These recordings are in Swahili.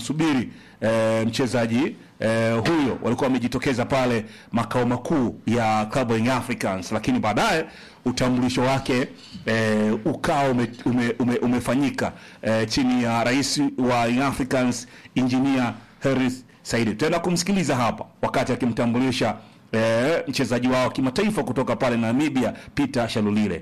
subiri eh, mchezaji eh, huyo walikuwa wamejitokeza pale makao makuu ya Club Young Africans, lakini baadaye utambulisho wake eh, ukawa ume, ume, ume, umefanyika eh, chini ya rais wa Young Africans Engineer Hersi Said. Tutaenda kumsikiliza hapa wakati akimtambulisha eh, mchezaji wao wa kimataifa kutoka pale Namibia Peter Shalulile.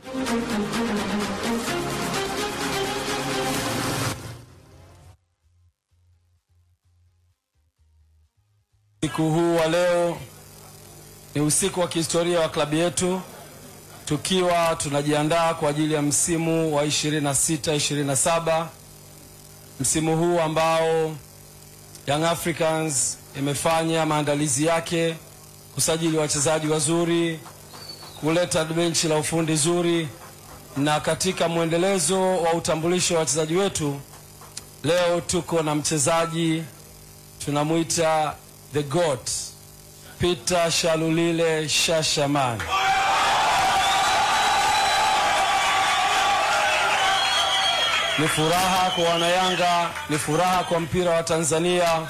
Usiku huu wa leo ni usiku wa kihistoria wa klabu yetu, tukiwa tunajiandaa kwa ajili ya msimu wa 26 27, msimu huu ambao Young Africans imefanya maandalizi yake kusajili wachezaji wazuri, kuleta benchi la ufundi zuri, na katika mwendelezo wa utambulisho wa wachezaji wetu, leo tuko na mchezaji tunamwita the goat Peter Shalulile Shashaman. Ni furaha kwa wanayanga, ni furaha kwa mpira wa Tanzania,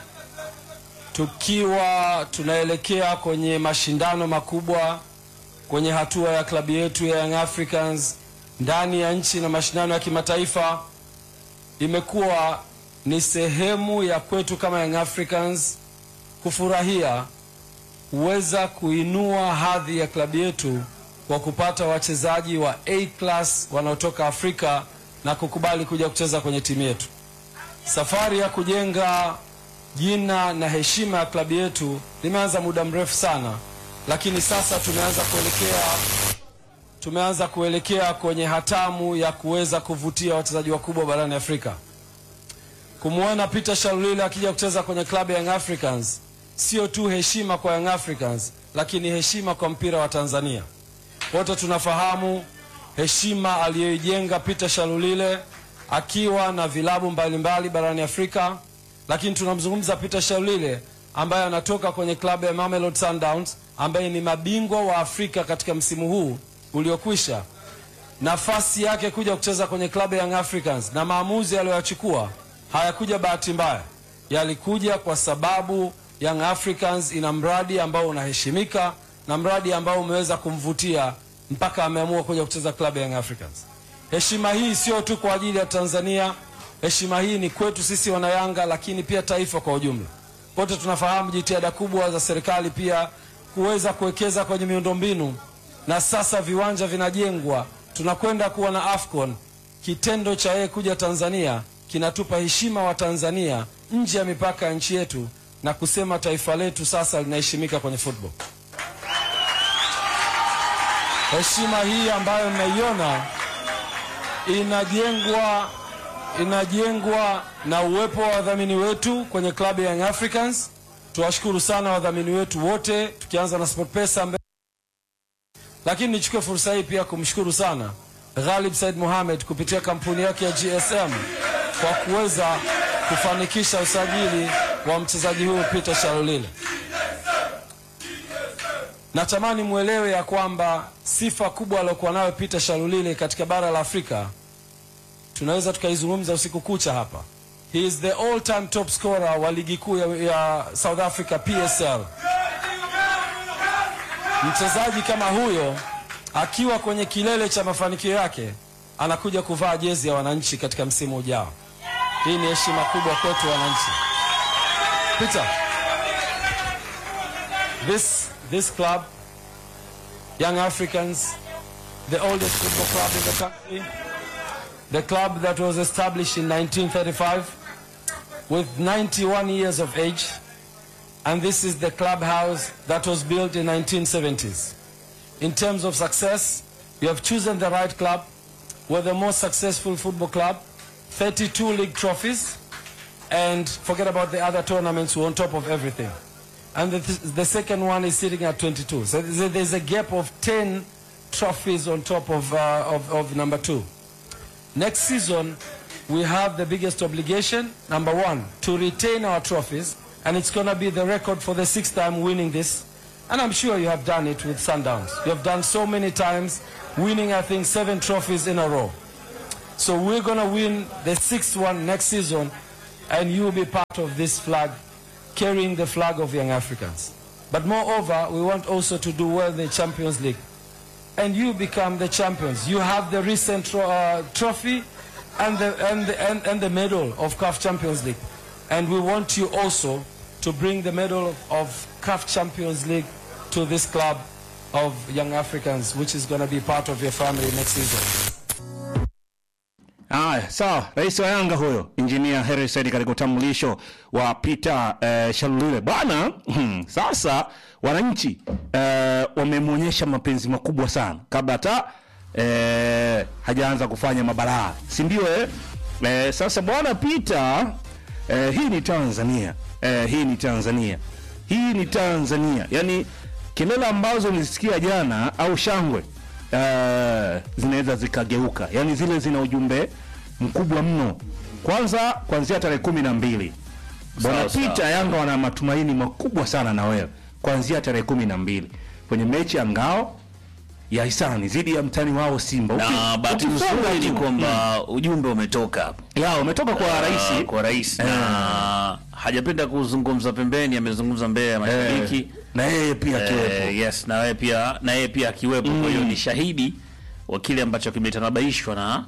tukiwa tunaelekea kwenye mashindano makubwa kwenye hatua ya klabu yetu ya Young Africans ndani ya nchi na mashindano ya kimataifa. Imekuwa ni sehemu ya kwetu kama Young Africans kufurahia kuweza kuinua hadhi ya klabu yetu kwa kupata wachezaji wa A class wanaotoka Afrika na kukubali kuja kucheza kwenye timu yetu. Safari ya kujenga jina na heshima ya klabu yetu limeanza muda mrefu sana, lakini sasa tumeanza kuelekea tumeanza kuelekea kwenye hatamu ya kuweza kuvutia wachezaji wakubwa barani Afrika. Kumwona Peter Shalulile akija kucheza kwenye klabu ya Young Africans sio tu heshima kwa Young Africans, lakini heshima kwa mpira wa Tanzania. Wote tunafahamu heshima aliyoijenga Peter Shalulile akiwa na vilabu mbalimbali barani Afrika, lakini tunamzungumza Peter Shalulile ambaye anatoka kwenye klabu ya Mamelodi Sundowns ambaye ni mabingwa wa Afrika katika msimu huu uliokwisha. Nafasi yake kuja kucheza kwenye klabu ya Young Africans na maamuzi aliyoyachukua hayakuja bahati mbaya, yalikuja kwa sababu Young Africans ina mradi ambao unaheshimika na mradi ambao umeweza kumvutia mpaka ameamua kuja kucheza klabu ya Young Africans. Heshima hii sio tu kwa ajili ya Tanzania, heshima hii ni kwetu sisi wanayanga, lakini pia taifa kwa ujumla. Wote tunafahamu jitihada kubwa za serikali pia kuweza kuwekeza kwenye miundombinu, na sasa viwanja vinajengwa, tunakwenda kuwa na AFCON. Kitendo cha yeye kuja Tanzania kinatupa heshima wa Tanzania nje ya mipaka ya nchi yetu na kusema taifa letu sasa linaheshimika kwenye football. Heshima hii ambayo mnaiona inajengwa inajengwa na uwepo wa wadhamini wetu kwenye klabu ya Young Africans. Tuwashukuru sana wadhamini wetu wote, tukianza na SportPesa ambaye, lakini nichukue fursa hii pia kumshukuru sana Ghalib Said Mohamed kupitia kampuni yake ya GSM kwa kuweza kufanikisha usajili wa mchezaji huyu Peter Shalulile. Natamani mwelewe ya kwamba sifa kubwa aliyokuwa nayo Peter Shalulile katika bara la Afrika tunaweza tukaizungumza usiku kucha hapa. He is the all time top scorer wa ligi kuu ya, ya South Africa PSL. Mchezaji kama huyo akiwa kwenye kilele cha mafanikio yake anakuja kuvaa jezi ya wananchi katika msimu ujao. Hii ni heshima kubwa kwetu wananchi. Peter, this this club, Young Africans, the oldest football club in the country, the club that was established in 1935 with 91 years of age, and this is the clubhouse that was built in 1970s. In terms of success, you have chosen the right club. We're the most successful football club, 32 league trophies, and forget about the other tournaments, we're on top of everything. And the, the second one is sitting at 22. So there's a, there's a gap of 10 trophies on top of, uh, of, of number two. Next season, we have the biggest obligation, number one, to retain our trophies, and it's going to be the record for the sixth time winning this. And I'm sure you have done it with Sundowns. You have done so many times, winning, I think, seven trophies in a row. So we're going to win the sixth one next season and you be part of this flag, carrying the flag of Young Africans. But moreover, we want also to do well in the Champions League. And you become the champions. You have the recent tro- uh, trophy and the, and, the, and, and the medal of CAF Champions League. And we want you also to bring the medal of CAF Champions League to this club of Young Africans, which is going to be part of your family next season. Haya, sawa. Rais wa Yanga huyo Engineer Hersi Said katika utambulisho wa Peter eh, Shalulile bwana. hmm, Sasa wananchi eh, wamemwonyesha mapenzi makubwa sana kabla hata eh, hajaanza kufanya mabalaa, si ndio? Eh? Eh, sasa bwana Peter eh, hii ni Tanzania eh, hii ni Tanzania hii ni Tanzania, yaani kelele ambazo nilisikia jana au shangwe eh, zinaweza zikageuka, yaani zile zina ujumbe mkubwa mno. Kwanza kuanzia tarehe kumi na mbili bwana Sawa, sawa. Peter, Yanga wana matumaini makubwa sana na wewe kuanzia tarehe kumi na mbili kwenye mechi ya ngao ya hisani dhidi ya mtani wao Simba. na Uki- bahati ukifunga nzuri ni tu- kwamba ujumbe umetoka hapo ya umetoka kwa Ah, rais kwa rais na hajapenda kuzungumza pembeni, amezungumza mbele ya mashabiki eh, na yeye pia akiwepo. Eh, yes, na wewe pia na yeye pia akiwepo. Kwa hiyo ni shahidi wa kile ambacho kimetanabaishwa na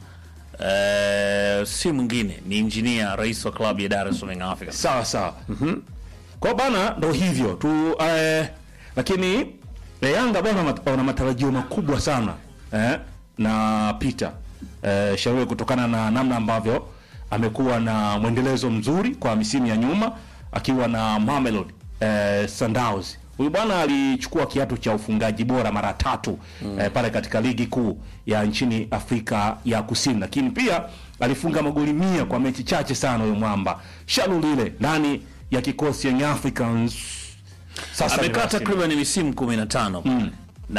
eh, si mwingine ni injinia, rais wa klabu ya Dar es Salaam Young Africans. sawa sawa kwa bana ndo hivyo tu eh, lakini eh, Yanga bwana mat- wana matarajio makubwa sana eh, na Peter eh, Shauri kutokana na namna ambavyo amekuwa na mwendelezo mzuri kwa misimu ya nyuma akiwa na Mamelodi eh, Sundowns. Huyu bwana alichukua kiatu cha ufungaji bora mara tatu eh, pale katika ligi kuu ya nchini Afrika ya Kusini, lakini pia alifunga magoli mia kwa mechi chache sana. Huyo mwamba Shalulile ndani ya kikosi Young Africans sasa ni Amekaa rasmi. takriban misimu 15 pale.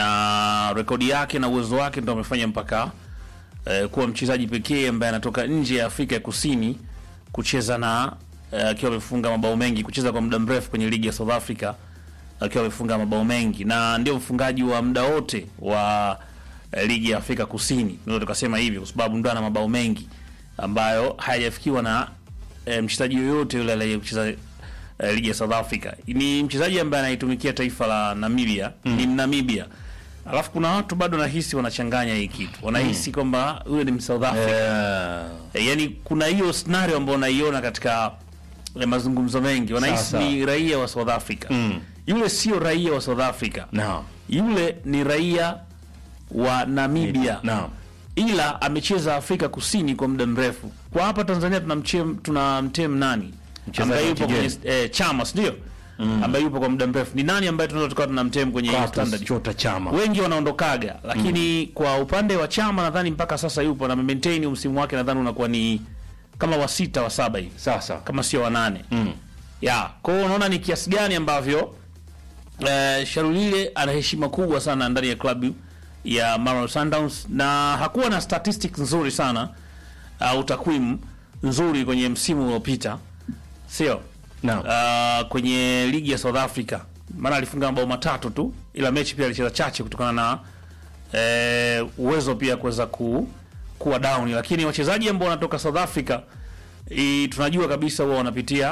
na rekodi yake na uwezo wake ndo amefanya mpaka eh, kuwa mchezaji pekee ambaye anatoka nje ya Afrika ya Kusini kucheza na eh, akiwa amefunga mabao mengi, kucheza kwa muda mrefu kwenye ligi ya South Africa akiwa amefunga mabao mengi, na ndio mfungaji wa muda wote wa eh, ligi ya Afrika Kusini, tunaweza tukasema hivyo, kwa sababu ndo ana mabao mengi ambayo hayajafikiwa na eh, mchezaji yoyote yule aliyecheza eh, ligi ya South Africa. Ni mchezaji ambaye anaitumikia taifa la Namibia, ni Namibia. Alafu kuna watu bado nahisi wanachanganya hii kitu, wanahisi kwamba yule ni South Africa Eh, E, yani kuna hiyo scenario ambayo unaiona katika e, mazungumzo mengi wanahisi Sawa, sawa. ni raia wa South Africa Mm. yule sio raia wa South Africa naam yule ni raia wa Namibia naam ila amecheza Afrika Kusini kwa muda mrefu kwa hapa Tanzania tuna mchem, tuna mtem nani Mchezaji ambaye wa yupo kigeni. kwenye e, chama si ndio ambaye yupo kwa muda mrefu ni nani ambaye tunaweza tukawa tuna mtem kwenye hiyo Clatous standard Chota Chama wengi wanaondokaga lakini kwa upande wa chama nadhani mpaka sasa yupo na maintain msimu wake nadhani unakuwa ni kama wa sita wa saba hivi sasa kama sio wa nane mm. ya kwa hiyo unaona ni kiasi gani ambavyo eh, Sharulile ana heshima kubwa sana ndani ya klabu ya Mamelodi Sundowns na hakuwa na statistics nzuri sana au takwimu nzuri kwenye msimu uliopita sio Naam. uh, kwenye ligi ya South Africa maana alifunga mabao matatu tu ila mechi pia alicheza chache kutokana na eh, uwezo pia kuweza ku, kuwa down lakini wachezaji ambao wanatoka South Africa i, tunajua kabisa huwa wanapitia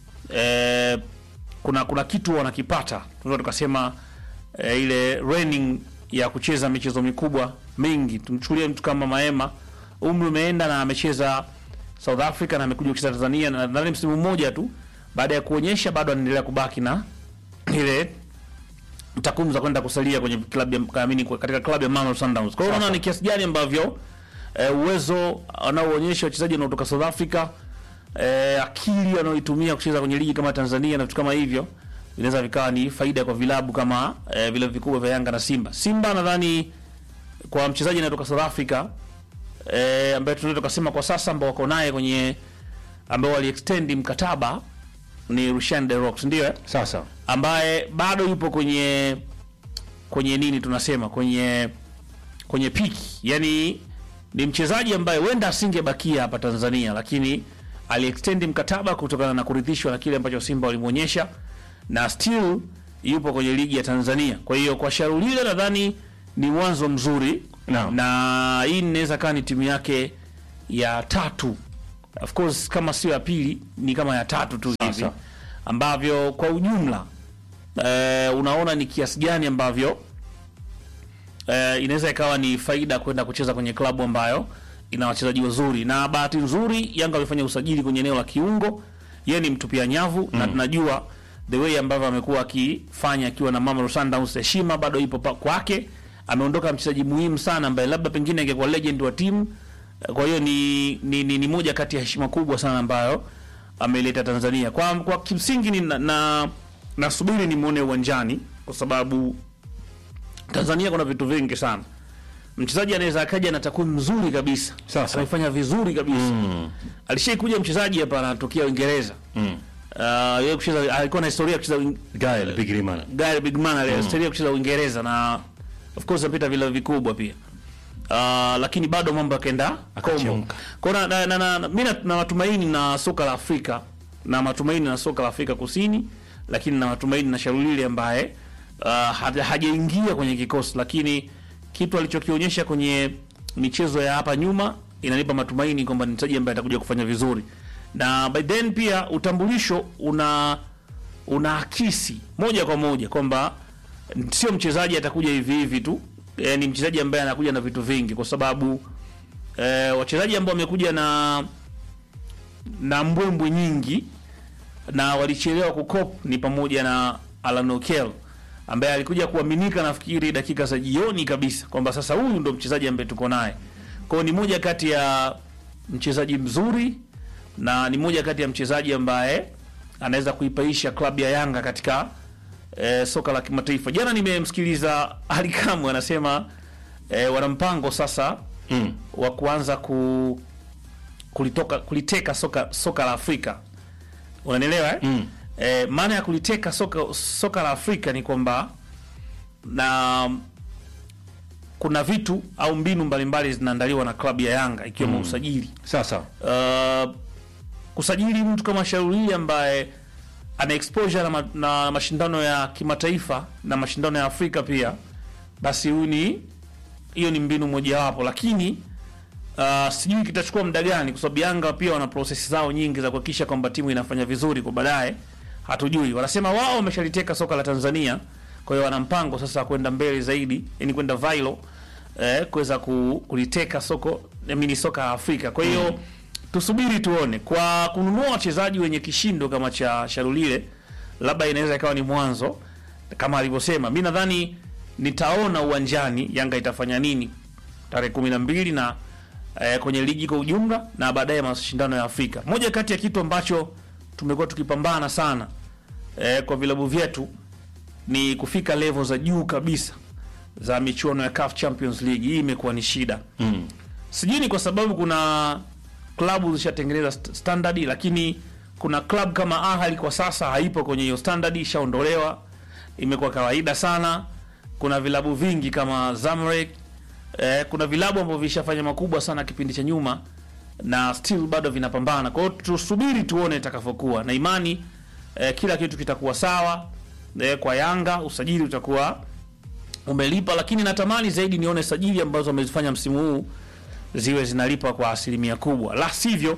eh, kuna kuna kitu wanakipata tunaweza tukasema eh, ile training ya kucheza michezo mikubwa mingi tumchukulie mtu kama Maema umri umeenda na amecheza South Africa na amekuja kucheza Tanzania na nadhani msimu mmoja tu baada ya kuonyesha bado anaendelea kubaki na ile takwimu za kwenda kusalia kwenye klabu ya kaamini katika klabu ya Mamelodi Sundowns. Kwa hiyo unaona ni kiasi gani ambavyo eh, uwezo anaoonyesha wachezaji wanaotoka South Africa eh, akili wanaoitumia kucheza kwenye ligi kama Tanzania na vitu kama hivyo vinaweza vikawa ni faida kwa vilabu kama eh, vile vikubwa vya Yanga na Simba. Simba nadhani kwa mchezaji anayetoka South Africa eh, ambaye tunaweza tukasema kwa sasa ambao wako naye kwenye ambao waliextend mkataba ni Rushan De Rocks ndio eh? sasa ambaye bado yupo kwenye kwenye nini tunasema kwenye kwenye piki yani ni mchezaji ambaye huenda asingebakia hapa Tanzania lakini aliextend mkataba kutokana na kuridhishwa na kile ambacho Simba walimwonyesha na still yupo kwenye ligi ya Tanzania kwa hiyo kwa Sharulile nadhani ni mwanzo mzuri Naam. na hii inaweza kaa ni timu yake ya tatu of course kama sio ya pili ni kama ya tatu tu hivi Sasa. ambavyo kwa ujumla eh, unaona ni kiasi gani ambavyo eh, inaweza ikawa ni faida kwenda kucheza kwenye klabu ambayo ina wachezaji wazuri, na bahati nzuri Yanga amefanya usajili kwenye eneo la kiungo. Yeye ni mtupia nyavu na tunajua the way ambavyo amekuwa akifanya akiwa na Mamelodi Sundowns, heshima bado ipo pa- kwake. Ameondoka mchezaji muhimu sana ambaye labda pengine angekuwa legend wa timu. Kwa hiyo ni, ni, ni, ni moja kati ya heshima kubwa sana ambayo ameleta Tanzania. Kwa, kwa kimsingi ni na, na nasubiri nimwone uwanjani kwa sababu Tanzania kuna vitu vingi sana. Mchezaji anaweza akaja na takwimu nzuri kabisa, Sasa. amefanya vizuri kabisa mm. Alishaikuja mchezaji hapa anatokea Uingereza Mm. uh, yeye kucheza alikuwa na historia ya kucheza Uin- Gael Bigirimana. Gary Bigman mm. historia ya kucheza Uingereza na of course apita vile vikubwa pia uh, lakini bado mambo yakaenda kombo. Akachemka. Kwa na, na, na, na, na, mimi na, na matumaini na soka la Afrika na matumaini na soka la Afrika Kusini, lakini na matumaini na Sharulile ambaye uh, haja- hajaingia kwenye kikosi, lakini kitu alichokionyesha kwenye michezo ya hapa nyuma inanipa matumaini kwamba ni mchezaji ambaye atakuja kufanya vizuri, na by then pia utambulisho una unaakisi moja kwa moja kwamba sio mchezaji atakuja hivi hivi tu e, ni mchezaji ambaye anakuja na vitu vingi, kwa sababu e, wachezaji ambao wamekuja na na mbwembwe nyingi na walichelewa kukop ni pamoja na Alan Okel ambaye alikuja kuaminika nafikiri dakika za jioni kabisa kwamba sasa huyu ndo mchezaji ambaye tuko naye. Kwa hiyo ni moja kati ya mchezaji mzuri na ni moja kati ya mchezaji ambaye anaweza kuipaisha klabu ya Yanga katika eh, soka la kimataifa. Jana nimemsikiliza Ali Kamwe anasema eh, wana mpango sasa Mm. wa kuanza ku kulitoka kuliteka soka soka la Afrika. Unanielewa eh? Mm. Eh, maana ya kuliteka soka soka la Afrika ni kwamba na kuna vitu au mbinu mbalimbali zinaandaliwa na klabu ya Yanga ikiwemo usajili. Sasa Uh, kusajili mtu kama Shauri ambaye ana exposure na, ma, na mashindano ya kimataifa na mashindano ya Afrika pia, basi huyu ni hiyo ni mbinu mojawapo, lakini uh, sijui kitachukua muda gani, kwa sababu Yanga pia wana process zao nyingi za kuhakikisha kwamba timu inafanya vizuri kwa baadaye. Hatujui, wanasema wao wameshaliteka soka la Tanzania, kwa hiyo wana mpango sasa kwenda mbele zaidi, yani kwenda viral eh, kuweza ku, kuliteka soko mini soka la Afrika. Kwa hiyo tusubiri tuone, kwa kununua wachezaji wenye kishindo kama cha Sharulile, labda inaweza ikawa ni mwanzo kama alivyosema. Mi nadhani nitaona uwanjani Yanga itafanya nini tarehe kumi na mbili na eh, kwenye ligi kwa ujumla na baadaye mashindano ya Afrika. Moja kati ya kitu ambacho tumekuwa tukipambana sana eh, kwa vilabu vyetu ni kufika level za juu kabisa za michuano ya CAF Champions League. Hii imekuwa ni shida mm. sijui ni kwa sababu kuna klabu zishatengeneza st- standard, lakini kuna klabu kama Ahli kwa sasa haipo kwenye hiyo standard, ishaondolewa, imekuwa kawaida sana. Kuna vilabu vingi kama Zamalek eh, kuna vilabu ambavyo vishafanya makubwa sana kipindi cha nyuma na still bado vinapambana. Kwa hiyo tusubiri tuone itakavyokuwa, na imani eh, kila kitu kitakuwa sawa eh, kwa Yanga usajili utakuwa umelipa, lakini natamani zaidi nione sajili ambazo wamezifanya msimu huu ziwe zinalipa kwa asilimia kubwa, la sivyo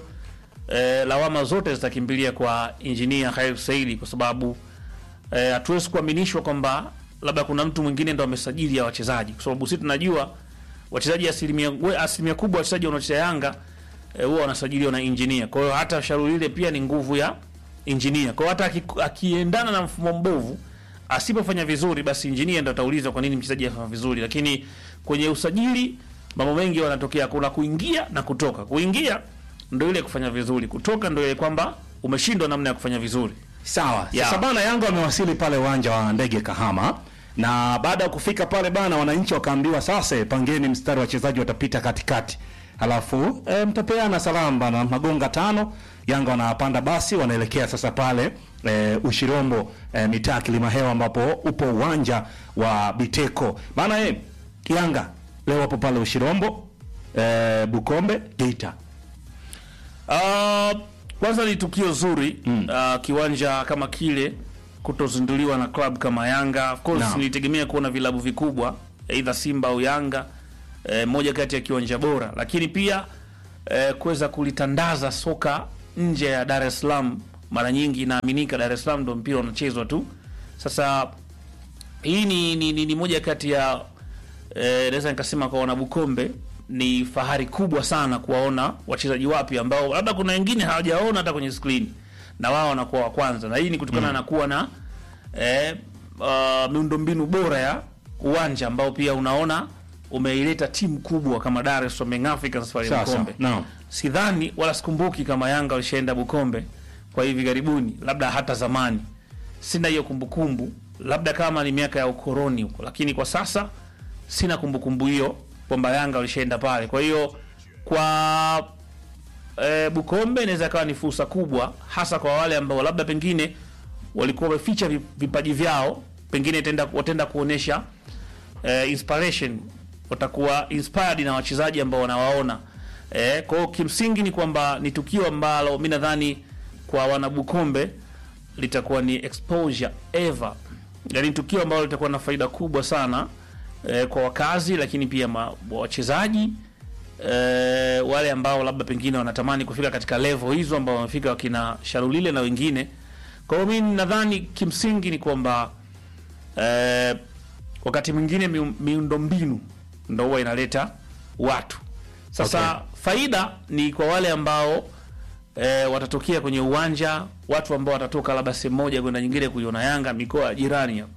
eh, lawama zote zitakimbilia kwa injinia Khair Saidi kwa sababu eh, hatuwezi kuaminishwa kwamba labda kuna mtu mwingine ndo amesajili ya wachezaji, kwa sababu sisi tunajua wachezaji asilimia, we- asilimia kubwa wachezaji wanaocheza Yanga eh, huwa wanasajiliwa na injinia. Kwa hiyo hata shauri ile pia ni nguvu ya injinia. Kwa hiyo hata aki- akiendana na mfumo mbovu asipofanya vizuri, basi injinia ndo ataulizwa kwa nini mchezaji afanya vizuri. Lakini kwenye usajili mambo mengi wanatokea, kuna kuingia na kutoka. Kuingia ndo ile kufanya vizuri, kutoka ndo ile kwamba umeshindwa namna ya kufanya vizuri. Sawa. Ya. Sasa bana, Yanga wamewasili pale uwanja wa ndege Kahama, na baada ya kufika pale bana, wananchi wakaambiwa sasa, pangeni mstari, wachezaji watapita katikati, halafu e, mtapeana salamu bana, magonga tano. Yanga wanapanda basi, wanaelekea sasa pale e, Ushirombo e, mitaa Kilimahewa, ambapo upo uwanja wa Biteko bana. E, Yanga leo wapo pale Ushirombo e, Bukombe, Geita. Uh, kwanza ni tukio zuri mm. uh, kiwanja kama kile kutozinduliwa na club kama Yanga. Of course Naam. nilitegemea kuona vilabu vikubwa either Simba au Yanga eh, moja kati ya kiwanja bora, lakini pia eh, kuweza kulitandaza soka nje ya Dar es Salaam. Mara nyingi inaaminika Dar es Salaam ndo mpira unachezwa tu. Sasa hii ni, ni, ni, ni moja kati ya eh, naweza nikasema kwa wanabukombe ni fahari kubwa sana kuwaona wachezaji wapya ambao labda kuna wengine hawajaona hata kwenye skrini na wao wanakuwa wa kwanza, na hii ni kutokana na kuwa na eh, uh, miundombinu bora ya uwanja ambao pia unaona umeileta timu kubwa kama Dar es Salaam Young Africans pale Sawa, Bukombe. sawa. Naam. Sidhani wala sikumbuki kama Yanga walishaenda Bukombe kwa hivi karibuni, labda hata zamani. Sina hiyo kumbukumbu, labda kama ni miaka ya ukoroni huko, lakini kwa sasa sina kumbukumbu hiyo kwamba Yanga walishaenda pale. Kwa hiyo kwa e, Bukombe inaweza kawa ni fursa kubwa, hasa kwa wale ambao labda pengine walikuwa wameficha vi- vipaji vyao, pengine itenda, wataenda kuonesha e, inspiration, watakuwa inspired na wachezaji ambao wanawaona. E, kwa hiyo kimsingi ni kwamba ni tukio ambalo mi nadhani kwa wanabukombe litakuwa ni exposure ever, yaani tukio ambalo litakuwa na faida kubwa sana e, kwa wakazi, lakini pia ma- wachezaji e, wale ambao labda pengine wanatamani kufika katika level hizo ambao wamefika wakina Sharulile na wengine. Kwa hiyo mimi nadhani kimsingi ni kwamba e, wakati mwingine miu- miundombinu ndo huwa inaleta watu sasa. Okay. Faida ni kwa wale ambao e, watatokea kwenye uwanja, watu ambao watatoka labda sehemu moja kwenda nyingine kuiona Yanga mikoa ya jirani hapo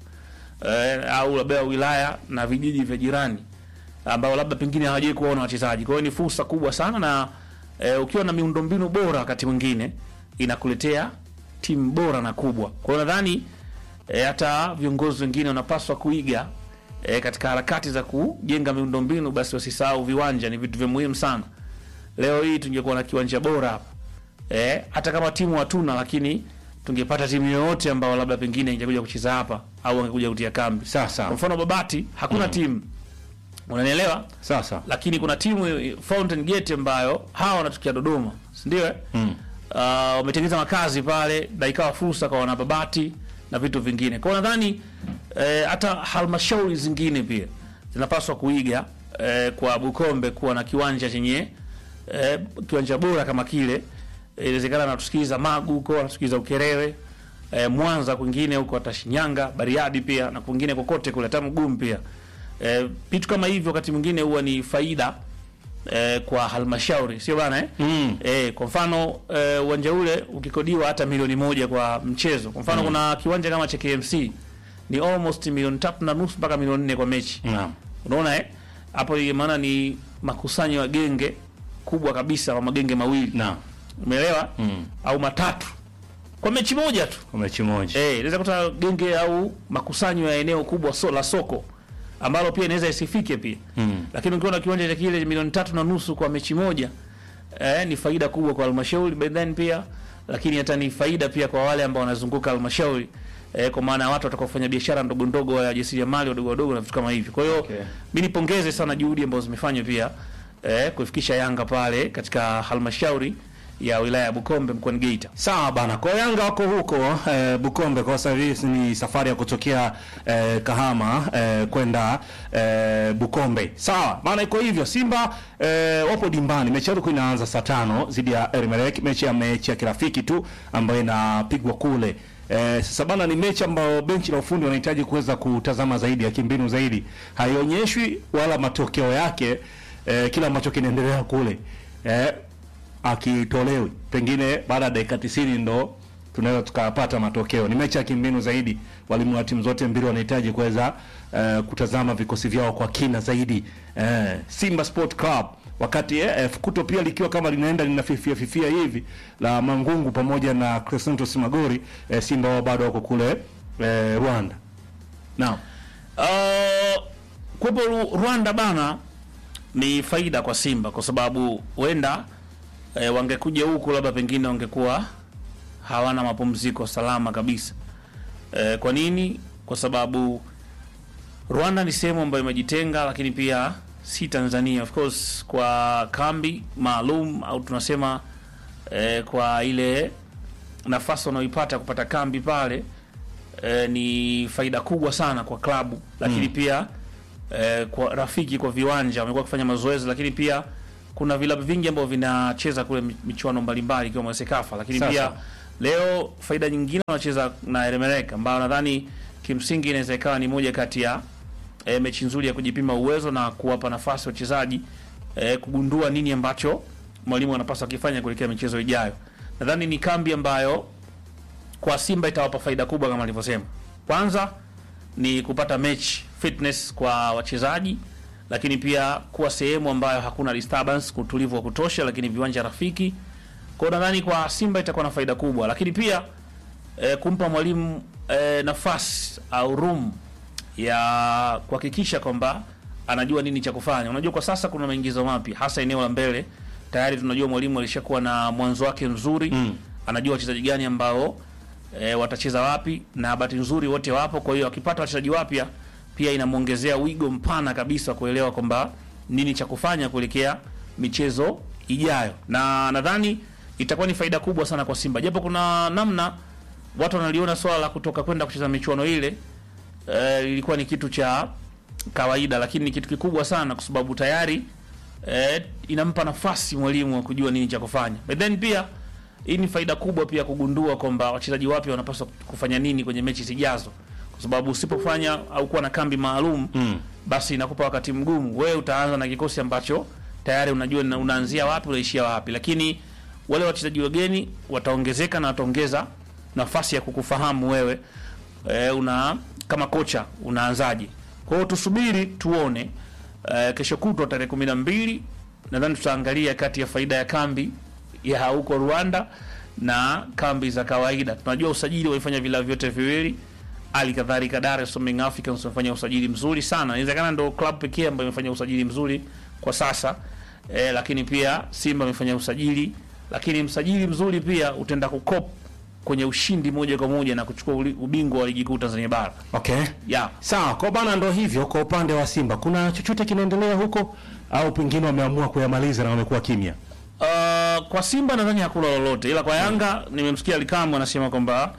e, au labda wilaya na vijiji vya jirani ambao labda pengine hawajai kuwaona wachezaji. Kwa hiyo ni fursa kubwa sana, na e, ukiwa na miundombinu bora, wakati mwingine inakuletea timu bora na kubwa. Kwa hiyo nadhani e, hata viongozi wengine wanapaswa kuiga e, katika harakati za kujenga miundombinu, basi wasisahau viwanja, ni vitu vya muhimu sana. Leo hii tungekuwa na kiwanja bora hapa e, hata kama timu hatuna, lakini tungepata timu yoyote ambao labda pengine ingekuja kucheza hapa au angekuja kutia kambi. Sasa Kwa mfano Babati hakuna timu, unanielewa? sasa Lakini kuna timu eh, Fountain Gate ambayo hawa wanatokea Dodoma, si ndio? eh? Mm. Uh, wametengeneza makazi pale na ikawa fursa kwa wanababati na vitu vingine. Kwa hiyo nadhani eh, hata halmashauri zingine pia zinapaswa kuiga eh, kwa Bukombe kuwa na kiwanja chenye eh, kiwanja bora kama kile. Eh, Inawezekana natusikiliza Magu huko, natusikiliza Ukerewe eh, Mwanza kwingine huko hata Shinyanga, Bariadi pia na kwingine kokote kule hata Mgumu pia. Eh, vitu kama hivyo wakati mwingine huwa ni faida eh, kwa halmashauri sio bana eh? Mm. Eh, kwa mfano eh, uwanja ule ukikodiwa hata milioni moja kwa mchezo. Kwa mfano kuna kiwanja kama cha KMC ni almost milioni tatu na nusu mpaka milioni nne kwa mechi. naam. Unaona eh? Hapo ina maana ni makusanyo ya genge kubwa kabisa kwa magenge mawili. Naam. Umeelewa? Mm. Au matatu. Kwa mechi moja tu. Kwa mechi moja. Eh, inaweza kuta genge au makusanyo ya eneo kubwa so, la soko ambalo pia inaweza isifike pia Mm. lakini ukiwa na kiwanja cha kile milioni tatu na nusu kwa mechi moja eh, ni faida kubwa kwa halmashauri but then pia lakini hata ni faida pia kwa wale ambao wanazunguka halmashauri eh, kwa maana ya watu watakaofanya biashara ndogo ndogo ya jasiriamali wadogo wadogo na vitu kama hivyo. Kwa hiyo Okay. mi nipongeze sana juhudi ambazo zimefanywa pia eh, kuifikisha Yanga pale katika halmashauri ya wilaya ya Bukombe mkoani Geita. Sawa bana, kwa Yanga wako huko eh, Bukombe kwa sasa hivi ni safari ya kutokea eh, Kahama eh, kwenda eh, Bukombe. Sawa maana iko hivyo. Simba eh, wapo dimbani, mechi yao ilikuwa inaanza saa tano dhidi ya Elmerek, mechi ya mechi ya kirafiki tu ambayo inapigwa kule. Eh, sasa bana, ni mechi ambayo benchi la ufundi wanahitaji kuweza kutazama zaidi ya kimbinu zaidi, haionyeshwi wala matokeo yake eh, kila ambacho kinaendelea kule eh, akitolewi pengine baada ya dakika 90 ndo tunaweza tukapata matokeo. Ni mechi ya kimbinu zaidi, walimu wa timu zote mbili wanahitaji kuweza eh, kutazama vikosi vyao kwa kina zaidi. Eh, Simba Sport Club wakati eh, Fukuto pia likiwa kama linaenda linafifia fifia hivi la Mangungu pamoja na Crescentos Magori eh, Simba wao bado wako kule eh, Rwanda. Naam. Uh, kuwepo Ru- Rwanda bana ni faida kwa Simba kwa sababu huenda eh, wangekuja huku labda pengine wangekuwa hawana mapumziko salama kabisa. Eh, kwa nini? Kwa sababu Rwanda ni sehemu ambayo imejitenga, lakini pia si Tanzania. Of course kwa kambi maalum au tunasema eh, kwa ile nafasi wanaoipata kupata kambi pale eh, ni faida kubwa sana kwa klabu, lakini pia eh, kwa rafiki kwa viwanja wamekuwa wakifanya mazoezi, lakini pia kuna vilabu vingi ambavyo vinacheza kule mi- michuano mbalimbali ikiwemo Sekafa, lakini Sasa. pia leo faida nyingine wanacheza na Eremerek ambayo nadhani kimsingi inaweza ikawa ni moja kati ya e, mechi nzuri ya kujipima uwezo na kuwapa nafasi wachezaji e, kugundua nini ambacho mwalimu anapaswa kifanya kuelekea michezo ijayo. Nadhani ni kambi ambayo kwa Simba itawapa faida kubwa kama alivyosema. Kwanza ni kupata mechi fitness kwa wachezaji, lakini pia kuwa sehemu ambayo hakuna disturbance, utulivu wa kutosha, lakini viwanja rafiki. Kwa hiyo nadhani kwa Simba itakuwa na faida kubwa, lakini pia e, kumpa mwalimu e, nafasi au room ya kuhakikisha kwamba anajua nini cha kufanya. Unajua kwa sasa kuna maingizo mapya hasa eneo la mbele. Tayari tunajua mwalimu alishakuwa na mwanzo wake mzuri mm. Anajua wachezaji gani ambao e, watacheza wapi, na bahati nzuri wote wapo. Kwa hiyo akipata wachezaji wapya pia inamwongezea wigo mpana kabisa wa kuelewa kwamba nini cha kufanya kuelekea michezo ijayo, na nadhani itakuwa ni faida kubwa sana kwa Simba, japo kuna namna watu wanaliona swala la kutoka kwenda kucheza michuano ile eh, ilikuwa ni kitu cha kawaida, lakini ni kitu kikubwa sana kwa sababu tayari eh, inampa nafasi mwalimu wa kujua nini cha kufanya. But then pia hii ni faida kubwa pia kugundua kwamba wachezaji wapya wanapaswa kufanya nini kwenye mechi zijazo, kwa sababu usipofanya au kuwa na kambi maalum mm. basi inakupa wakati mgumu. Wewe utaanza na kikosi ambacho tayari unajua na- unaanzia wapi unaishia wapi, lakini wale wachezaji wageni wataongezeka na wataongeza nafasi ya kukufahamu wewe e, una kama kocha unaanzaje. Kwa hiyo tusubiri tuone. E, kesho kutwa tarehe kumi na mbili nadhani tutaangalia kati ya faida ya kambi ya huko Rwanda na kambi za kawaida. Tunajua usajili walifanya vilabu vyote viwili, hali kadhalika Dar es Salaam Young Africans wamefanya usajili mzuri sana. Inawezekana ndo club pekee ambayo imefanya usajili mzuri kwa sasa e, lakini pia Simba amefanya usajili, lakini msajili mzuri pia utaenda kukop kwenye ushindi moja kwa moja na kuchukua uli- ubingwa wa ligi kuu Tanzania bara. Okay. Yeah. Sawa, kwa bana, ndo hivyo. Kwa upande wa Simba kuna chochote kinaendelea huko au pengine wameamua kuyamaliza na wamekuwa kimya? Uh, kwa Simba nadhani hakuna lolote, ila kwa Yanga nimemsikia Alikamu anasema kwamba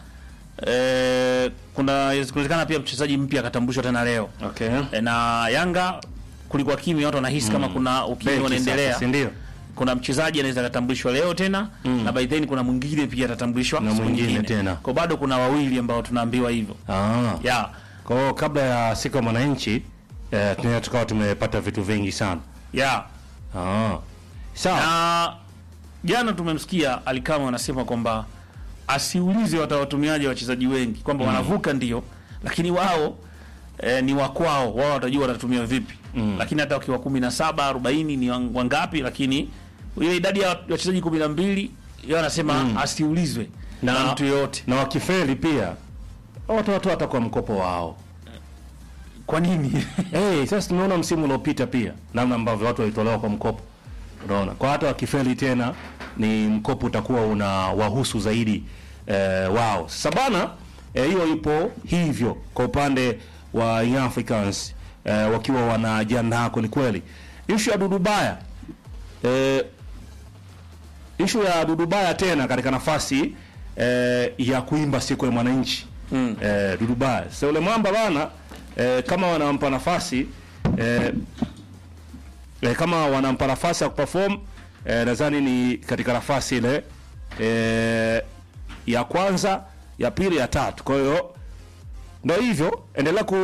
eh, kuna inawezekana pia mchezaji mpya akatambulishwa tena leo Okay. e, na Yanga kulikuwa kimya, watu wanahisi kama kuna ukimya Benchi unaendelea. sasa, si ndio? Kuna mchezaji anaweza akatambulishwa leo tena na by then kuna mwingine pia atatambulishwa Na siku mwingine nyingine. tena. Kwa bado kuna wawili ambao tunaambiwa hivyo Ah. yeah. Kwa hiyo kabla ya siku ya mwananchi eh, tunaweza tukawa tumepata vitu vingi sana. Yeah. Ah. Sawa. na jana tumemsikia Alikama anasema kwamba asiulize watawatumiaje wachezaji wengi kwamba wanavuka ndio, lakini wao eh, ni wakwao, wao watajua watatumia vipi lakini hata wakiwa kumi na saba arobaini ni wang- wangapi, lakini ile idadi ya wachezaji kumi na mbili yeye anasema asiulizwe na, Na- mtu yoyote. Na wakifeli pia watawatoa hata kwa mkopo wao. Kwa nini? Hey, sasa tumeona msimu uliopita pia namna ambavyo watu walitolewa kwa mkopo. Unaona, kwa hata wakifeli tena ni mkopo utakuwa una wahusu zaidi eh, wao. Sasa bana eh, hiyo ipo hivyo kwa upande wa Young Africans eh, wakiwa wanajiandaa kweli kweli. Issue ya Dudubaya eh, ishu ya Dudubaya tena katika nafasi eh, ya kuimba siku ya mwananchi mm. eh, Dudubaya sasa ule mwamba bana eh, kama wanampa nafasi eh, eh, kama wanampa nafasi ya kuperform eh, nadhani ni katika nafasi ile eh, ya kwanza ya pili ya tatu kwa hiyo ndo hivyo endelea ku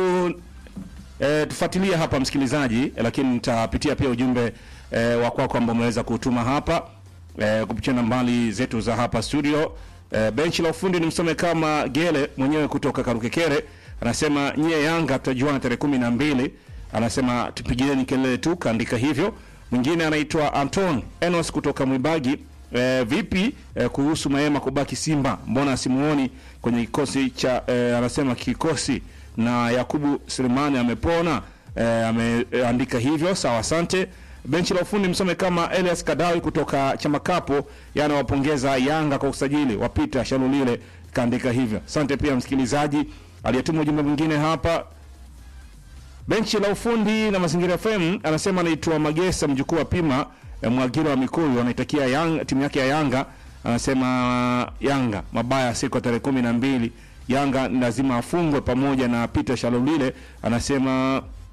E, tufuatilie hapa msikilizaji, eh, lakini nitapitia pia ujumbe e, wa kwako ambao umeweza kutuma hapa e, kupitia nambari zetu za hapa studio. E, benchi la ufundi ni msome kama Gele mwenyewe kutoka Karukekere anasema nyie Yanga tutajuana tarehe kumi na mbili. Anasema tupigieni kelele tu, kaandika hivyo. Mwingine anaitwa Anton Enos kutoka Mwibagi. E, vipi e, kuhusu Maema kubaki Simba? Mbona simuoni kwenye kikosi cha e, anasema kikosi na Yakubu Selemani amepona e, ameandika hivyo. Sawa, asante. Benchi la ufundi msome kama Elias Kadawi kutoka Chamakapo, yanawapongeza Yanga kwa usajili wa Peter Shalulile, kaandika hivyo. Asante pia msikilizaji aliyetuma ujumbe mwingine hapa benchi la ufundi na mazingira FM anasema anaitwa Magesa mjukuu wa Pima eh, Mwagira wa Mikuyu anaitakia Yanga, timu yake ya Yanga anasema Yanga mabaya siku ya tarehe kumi na mbili Yanga ni lazima afungwe pamoja na Peter Shalolile anasema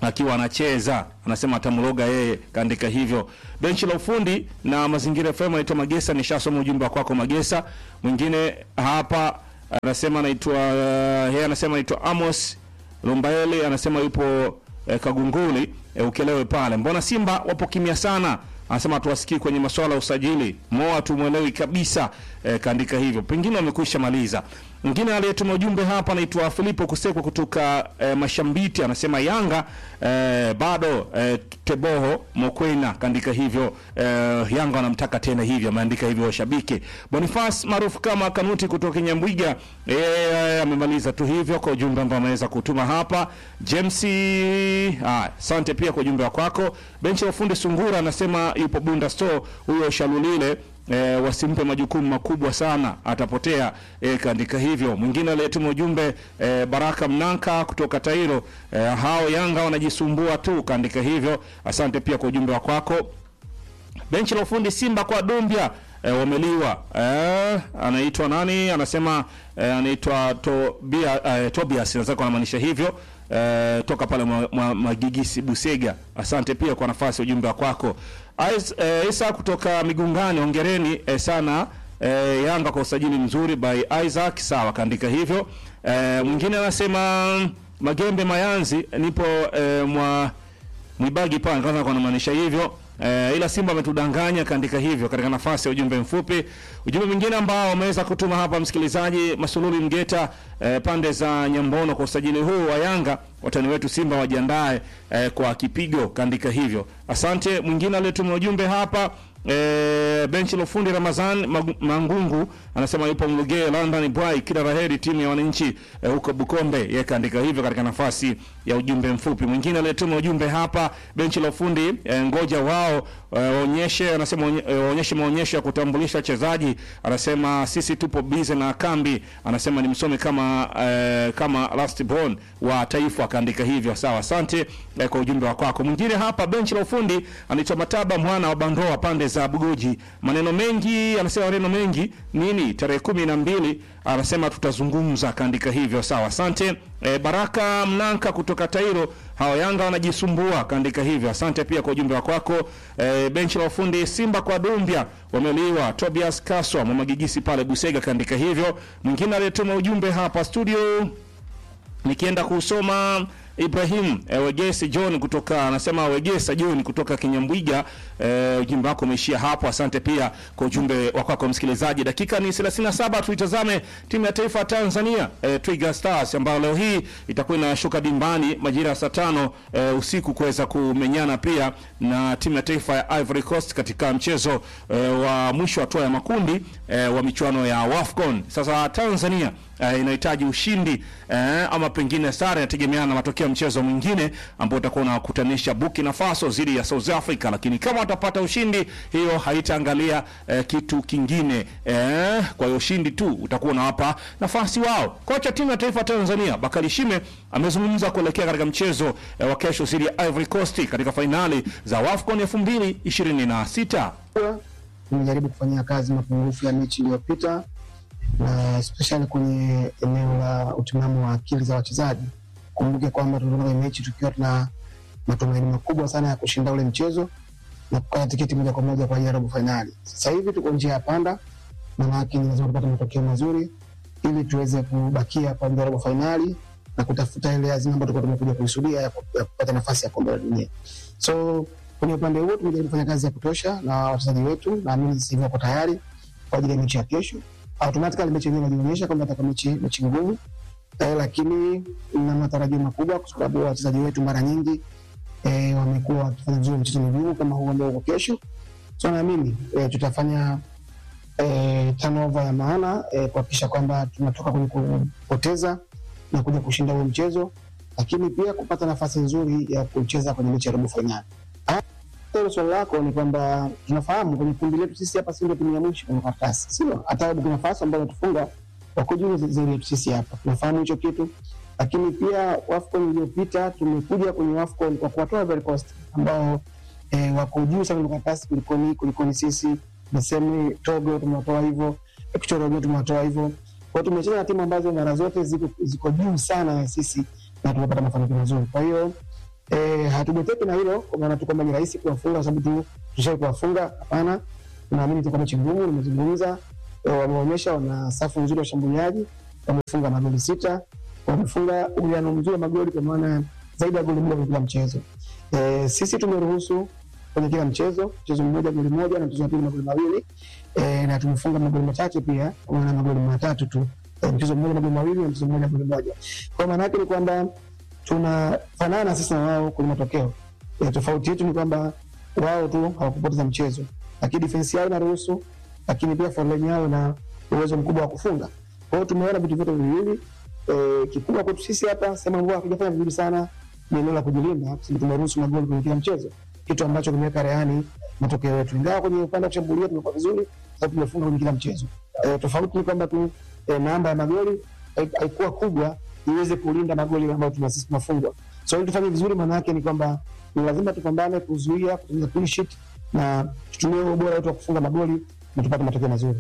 akiwa anacheza anasema atamloga yeye, kaandika hivyo. Benchi la ufundi na mazingira FM anaitwa Magesa, nishasoma ujumbe wa kwako Magesa. Mwingine hapa anasema anaitwa yeye anasema anaitwa Amos Lumbaeli, anasema yupo eh, Kagunguli eh, ukelewe pale. Mbona Simba wapo kimya sana? Anasema tuwasikii kwenye masuala ya usajili, moa tumwelewi kabisa eh, kaandika hivyo, pengine wamekwisha maliza. Mwingine aliyetuma ujumbe hapa anaitwa Filipo Kusekwa kutoka eh, Mashambiti, anasema Yanga eh, bado eh, Teboho Mokwena kaandika hivyo eh, Yanga wanamtaka tena hivyo, ameandika hivyo washabiki. Boniface maarufu kama Kanuti kutoka Nyambwiga eh, amemaliza tu hivyo kwa ujumbe ambao ameweza kutuma hapa. James, ah, asante pia kwa ujumbe wako kwako. Benchi la ufundi Sungura anasema yupo Bunda Store, huyo Shalulile E, wasimpe majukumu makubwa sana atapotea. E, kaandika hivyo. Mwingine aliyetuma ujumbe e, Baraka Mnanka kutoka Tairo, e, hao Yanga wanajisumbua tu, kaandika hivyo. Asante pia kwa ujumbe wa kwako. Benchi la ufundi Simba kwa Dumbia e, wameliwa e, anaitwa nani? Anasema e, anaitwa Tobia, e, Tobias naweza kuwa anamaanisha hivyo e, toka pale Magigisi mwa, mwa Busega. Asante pia kwa nafasi ya ujumbe wa kwako. Ais, e, Isa kutoka Migungani, hongereni e, sana e, Yanga kwa usajili mzuri by Isaac. Sawa, kaandika hivyo. E, mwingine anasema Magembe Mayanzi, nipo e, mwa Mwibagi pale kwanza kwa anamaanisha hivyo. E, ila Simba ametudanganya kaandika hivyo katika nafasi ya ujumbe mfupi. Ujumbe mwingine ambao wameweza kutuma hapa msikilizaji Masululi Mgeta e, pande za Nyambono kwa usajili huu wa Yanga, watani wetu Simba wajiandae e, kwa kipigo kaandika hivyo. Asante. Mwingine aliyetuma ujumbe hapa E, benchi la ufundi Ramazan Mangungu anasema yupo Mlugee London Bwai, kila laheri timu ya wananchi e, huko Bukombe. Yeye kaandika hivyo katika nafasi ya ujumbe mfupi. Mwingine aliyetuma ujumbe hapa benchi la ufundi e, ngoja wao waonyeshe e, anasema waonyeshe e, maonyesho ya kutambulisha wachezaji. Anasema sisi tupo busy na kambi, anasema ni msome kama e, kama last born wa taifa, akaandika hivyo. Sawa, asante e, kwa ujumbe wa kwako. Mwingine hapa benchi la ufundi anaitwa Mataba mwana wa Bandoa pande za Bugoji. Maneno mengi, anasema maneno mengi nini, tarehe kumi na mbili anasema tutazungumza, akaandika hivyo. Sawa, asante. E, Baraka Mnanka kutoka Tairo, hawa Yanga wanajisumbua, kaandika hivyo. Asante pia kwa ujumbe wako wako. E, benchi la ufundi Simba kwa Dumbia wameliwa. Tobias Kaswa Mwamagigisi pale Busega, kaandika hivyo. Mwingine aliyetuma ujumbe hapa studio nikienda kusoma Ibrahim e, Wegesi John kutoka anasema Wegesa John kutoka Kinyambwiga. E, ujumbe wako umeishia hapo. Asante pia kwa ujumbe wako kwa msikilizaji. Dakika ni 37, tuitazame timu ya taifa ya Tanzania e, Twiga Stars ambayo leo hii itakuwa inashuka dimbani majira ya saa tano e, usiku kuweza kumenyana pia na timu ya taifa ya Ivory Coast katika mchezo e, wa mwisho wa hatua ya makundi e, wa michuano ya WAFCON. Sasa Tanzania Uh, inahitaji ushindi uh, ama pengine sare, inategemeana na matokeo ya mchezo mwingine ambao utakuwa unakutanisha Burkina Faso dhidi ya South Africa, lakini kama watapata ushindi, hiyo haitaangalia uh, kitu kingine uh, kwa hiyo ushindi tu utakuwa unawapa nafasi wao. Kocha timu ya taifa ya Tanzania Bakari Shime amezungumza kuelekea katika mchezo uh, wa kesho dhidi ya Ivory Coast katika fainali za WAFCON 2026. Tumejaribu kufanyia kazi mapungufu ya mechi iliyopita na especially kwenye eneo la utimamu wa akili za wachezaji. Kumbuke kwamba tulitoka kwenye mechi tukiwa tuna matumaini makubwa sana ya kushinda ule mchezo na kukata tiketi moja kwa moja kwa ajili ya robo fainali. Sasa hivi tuko njia ya panda, manake ni lazima tupate matokeo mazuri ili tuweze kubakia kwa ajili ya robo fainali na kutafuta ile azima ambayo tulikuwa tumekuja kuisudia ya kupata nafasi ya kombe la dunia. So kwenye upande huo tumejaribu kufanya kazi ya kutosha na wachezaji wetu, naamini sasa hivi wako tayari kwa ajili ya mechi ya kesho automatically mechi yenyewe inajionyesha kwamba itakuwa mechi mechi ngumu eh, lakini na matarajio makubwa kwa sababu wachezaji wetu mara nyingi eh, wamekuwa wakifanya vizuri mchezo migumu kama huu ambao uko kesho. So naamini eh, tutafanya eh, turnover ya maana eh, kuhakikisha kwamba tunatoka kwenye kupoteza na kuja kushinda huo mchezo, lakini pia kupata nafasi nzuri ya kucheza kwenye mechi ya robo fainali. Hilo swali lako ni kwamba tunafahamu kwenye kundi letu sisi hapa si ndio timu ya mwisho kwenye karatasi, sio? Hata Burkina Faso ambao wanatufunga wako juu zaidi yetu sisi hapa, tunafahamu hicho kitu. Lakini pia WAFCON iliyopita tumekuja kwenye WAFCON kwa kuwatoa Ivory Coast ambao eh, wako juu sana kwenye karatasi kulikoni kulikoni sisi. Nasema Togo tumewatoa hivyo, Equatorial tumewatoa hivyo. Kwa hiyo tumecheza na timu ambazo mara zote ziko, ziko juu sana na sisi na tumepata mafanikio mazuri. Kwa hiyo eh, hatujateki na hilo kwa maana tu kwamba ni rahisi kuwafunga kwa sababu tu tushai kuwafunga. Hapana, tunaamini itakuwa mechi ngumu. Nimezungumza eh, wameonyesha wana safu nzuri ya washambuliaji, wamefunga magoli sita, wamefunga uwiano mzuri wa magoli kwa maana zaidi ya goli moja kwenye kila mchezo. Eh, sisi tumeruhusu kwenye kila mchezo mchezo mmoja goli moja na mchezo wa pili magoli mawili eh, na tumefunga magoli machache pia kwa maana magoli matatu tu eh, mchezo mmoja magoli mawili na mchezo mmoja goli moja. Kwa maana yake ni kwamba tunafanana sisi na wao kwenye matokeo. E, tofauti yetu ni kwamba wao tu hawakupoteza mchezo, lakini defense yao inaruhusu, lakini pia forline yao na uwezo mkubwa wa kufunga. Kwa hiyo tumeona vitu vyote viwili. E, kikubwa kwetu sisi hapa sehemu ambayo hatujafanya vizuri sana ni eneo la kujilinda, kwa sababu tumeruhusu magoli kwenye kila mchezo, kitu ambacho kimeweka rehani matokeo yetu, ingawa kwenye upande wa kushambulia tumekuwa vizuri, sababu tumefunga kwenye kila mchezo. E, tofauti ni kwamba tu e, namba ya magoli hai- haikuwa kubwa iweze kulinda magoli ambayo tuna sisi tunafungwa. So ili tufanye vizuri, maana yake ni kwamba ni lazima tupambane kuzuia, kutengeneza clean sheet na tutumie ubora wetu wa kufunga magoli na tupate matokeo mazuri.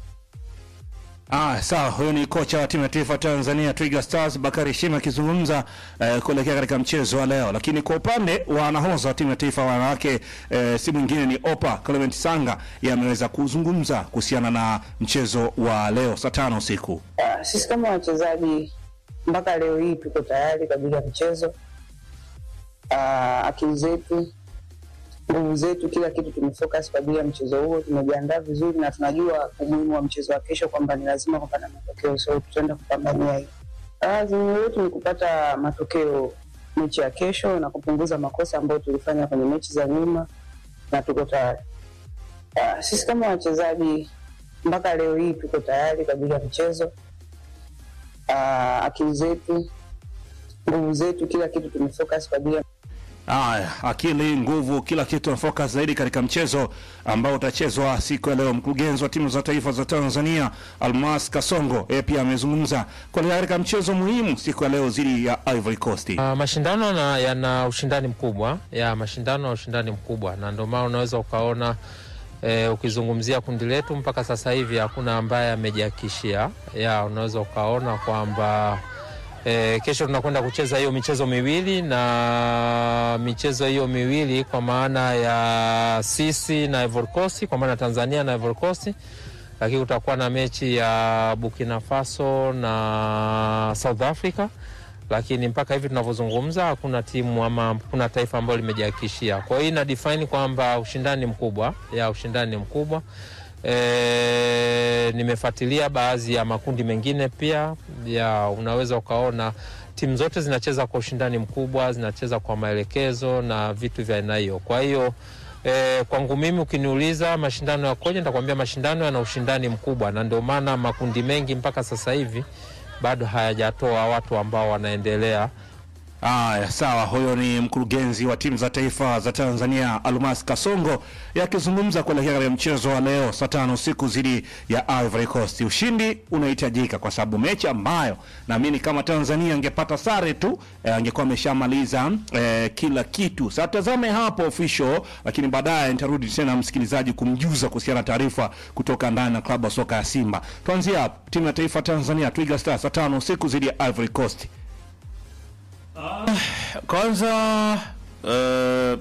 Ah, sawa. Huyo ni kocha wa timu ya taifa Tanzania Twiga Stars Bakari Shima akizungumza eh, kuelekea katika mchezo wa leo. Lakini kwa upande wa nahodha wa timu ya taifa wanawake eh, si mwingine ni Opa Clement Sanga, yeye ameweza kuzungumza kuhusiana na mchezo wa leo saa tano usiku. Ah, sisi kama wachezaji mpaka leo hii tuko tayari kwa ajili ya mchezo. Ah, akili zetu, nguvu zetu, kila kitu tumefocus kwa ajili ya mchezo huo. Tumejiandaa vizuri na tunajua umuhimu wa mchezo wa kesho, kwamba ni lazima kupata matokeo, so tutaenda kupambania hiyo. Ah, Azimio letu ni kupata matokeo mechi ya kesho na kupunguza makosa ambayo tulifanya kwenye mechi za nyuma, na tuko tayari. Ah, sisi kama wachezaji mpaka leo hii tuko tayari kwa ajili ya mchezo. Ah, akili zetu, nguvu zetu, kila kitu tumefocus kwa ajili ya Haya, akili, nguvu, kila kitu na focus zaidi katika mchezo ambao utachezwa siku ya leo. Mkurugenzi wa timu za taifa za Tanzania Almas Kasongo yeye pia amezungumza kuelekea katika mchezo muhimu siku ya leo dhidi ya Ivory Coast. Uh, mashindano na, yana ushindani mkubwa ya mashindano na ushindani mkubwa, na ndio maana unaweza ukaona eh, ukizungumzia kundi letu mpaka sasa hivi hakuna ambaye amejihakikishia. Ya unaweza ukaona kwamba eh, kesho tunakwenda kucheza hiyo michezo miwili, na michezo hiyo miwili kwa maana ya sisi na Ivory Coast, kwa maana Tanzania na Ivory Coast lakini kutakuwa na mechi ya Burkina Faso na South Africa, lakini mpaka hivi tunavyozungumza hakuna timu ama hakuna taifa ambalo limejihakikishia. Kwa hiyo ina define kwamba ushindani mkubwa ya ushindani mkubwa. E, nimefuatilia baadhi ya makundi mengine pia ya unaweza ukaona timu zote zinacheza kwa ushindani mkubwa, zinacheza kwa maelekezo na vitu vya aina hiyo. Kwa hiyo E, kwangu mimi ukiniuliza mashindano yakoje, nitakwambia mashindano yana ushindani mkubwa, na ndio maana makundi mengi mpaka sasa hivi bado hayajatoa watu ambao wanaendelea Haya, sawa. Huyo ni mkurugenzi wa timu za taifa za Tanzania Almas Kasongo yakizungumza kuelekea katika mchezo wa leo saa tano usiku dhidi ya Ivory Coast. Ushindi unahitajika kwa sababu mechi ambayo naamini kama Tanzania angepata sare tu eh, angekuwa ameshamaliza eh, kila kitu. Sasa tazame hapo official, lakini baadaye nitarudi tena msikilizaji kumjuza kuhusiana na taarifa kutoka ndani na klabu ya soka ya Simba. Tuanzie hapo, timu ya taifa Tanzania Twiga Stars saa tano usiku dhidi ya Ivory Coast. Kwanza uh,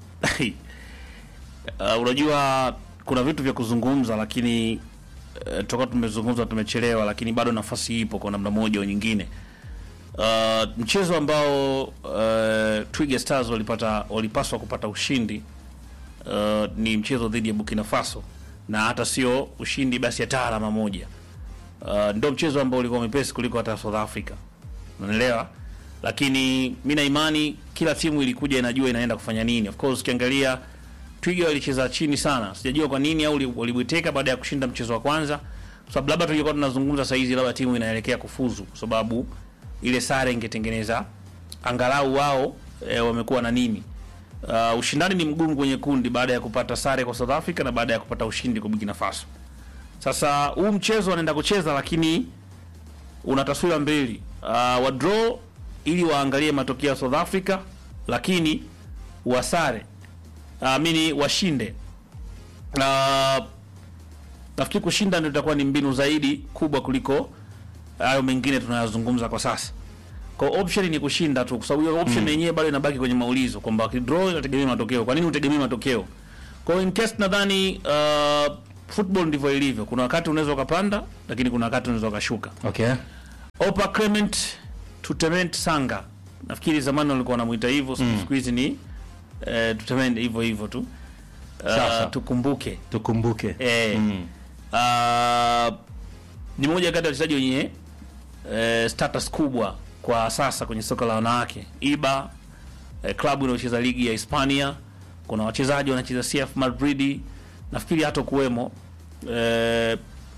uh, unajua kuna vitu vya kuzungumza, lakini uh, toka tumezungumza tumechelewa, lakini bado nafasi ipo kwa namna moja au nyingine. Uh, mchezo ambao uh, Twiga Stars walipata walipaswa kupata ushindi uh, ni mchezo dhidi ya Burkina Faso, na hata sio ushindi basi hata alama moja. Uh, ndio mchezo ambao ulikuwa mwepesi kuliko hata South Africa, unaelewa lakini mi na imani kila timu ilikuja inajua inaenda kufanya nini. Of course ukiangalia Twiga walicheza chini sana, sijajua kwa nini, au walibweteka baada ya kushinda mchezo wa kwanza, kwa sababu labda tungekuwa tunazungumza saa hizi labda timu inaelekea kufuzu, kwa sababu ile sare ingetengeneza angalau wao e, wamekuwa na nini. Uh, ushindani ni mgumu kwenye kundi baada ya kupata sare kwa South Africa na baada ya kupata ushindi kwa Burkina Faso. Sasa huu mchezo wanaenda kucheza, lakini una taswira mbili, uh, wa draw ili waangalie matokeo ya South Africa, lakini wasare amini washinde. Uh, nafikiri kushinda ndio itakuwa ni mbinu zaidi kubwa kuliko hayo mengine tunayozungumza kwa sasa. kwa option ni kushinda tu, kwa sababu hiyo option yenyewe bado inabaki kwenye maulizo kwamba draw inategemea matokeo. Kwa nini utegemee matokeo? Kwa hiyo in case nadhani uh, football ndivyo ilivyo. Kuna wakati unaweza ukapanda, lakini kuna wakati unaweza ukashuka. Okay. Opa Clement Tutement Sanga, nafikiri zamani walikuwa wanamuita hivyo, siku siku hizi ni eh, Tutement hivyo hivyo tu. Uh, Sasa. tukumbuke Tukumbuke. eh, Mm. uh, ni moja kati ya wachezaji wenye eh, status kubwa kwa sasa kwenye soka la wanawake. Iba eh, klabu inayocheza ligi ya Hispania, kuna wachezaji wanacheza CF Madrid, nafikiri hata kuwemo eh,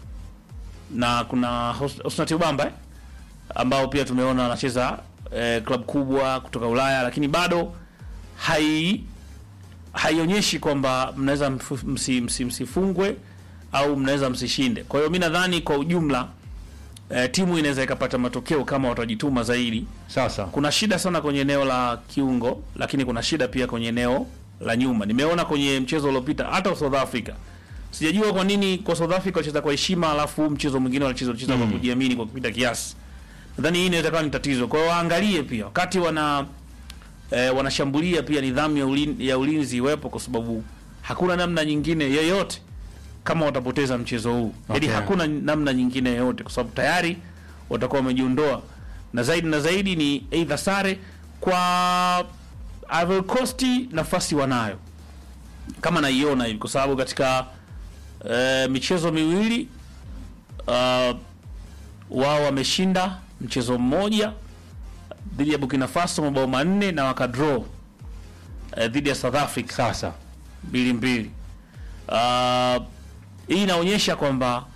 na kuna Hos- Hosnat Ubamba eh, ambao pia tumeona wanacheza eh, klabu kubwa kutoka Ulaya, lakini bado hai haionyeshi kwamba mnaweza mfu- msi, msi, msifungwe au mnaweza msishinde. Kwa hiyo mi nadhani kwa ujumla eh, timu inaweza ikapata matokeo kama watajituma zaidi. Sasa. Kuna shida sana kwenye eneo la kiungo, lakini kuna shida pia kwenye eneo la nyuma. Nimeona kwenye mchezo uliopita hata South Africa, sijajua kwa nini kwa South Africa walicheza kwa heshima, alafu mchezo mwingine walicheza walicheza kwa kujiamini kwa kupita kiasi. Nadhani hii inaweza kuwa ni tatizo. Kwa hiyo waangalie pia wakati wana eh, wanashambulia pia nidhamu ya, ulin, ya ulinzi iwepo, kwa sababu hakuna namna nyingine yoyote kama watapoteza mchezo huu yaani Okay. hakuna namna nyingine yoyote, kwa sababu tayari watakuwa wamejiondoa, na zaidi na zaidi ni either sare kwa Ivory Coast, nafasi wanayo kama naiona hivi, kwa sababu katika eh, michezo miwili uh, wao wameshinda mchezo mmoja dhidi ya Burkina Faso mabao manne na wakadraw eh, dhidi ya South Africa Sasa. mbili mbili. Uh, hii inaonyesha kwamba